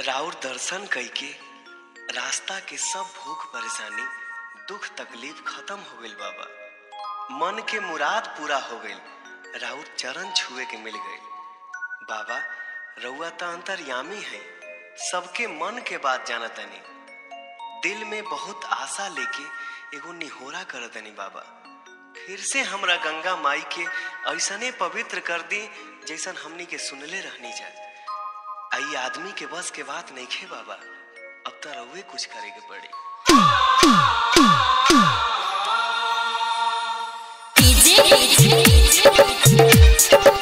राउर दर्शन कइके रास्ता के सब भूख परेशानी दुख तकलीफ खत्म हो गइल बाबा मन के मुराद पूरा हो गइल राउर चरण छुए के मिल गइल बाबा रउआ त अंतर्यामी है सबके मन के बात जानतनी दिल में बहुत आशा लेके एगो निहोरा करतनी बाबा फिर से हमरा गंगा माई के ऐसने पवित्र कर दी जैसन हमनी के सुनले रहनी जा आई आदमी के बस के बात नहीं खे बाबा अब तो रउए कुछ करे के पड़ी डीजे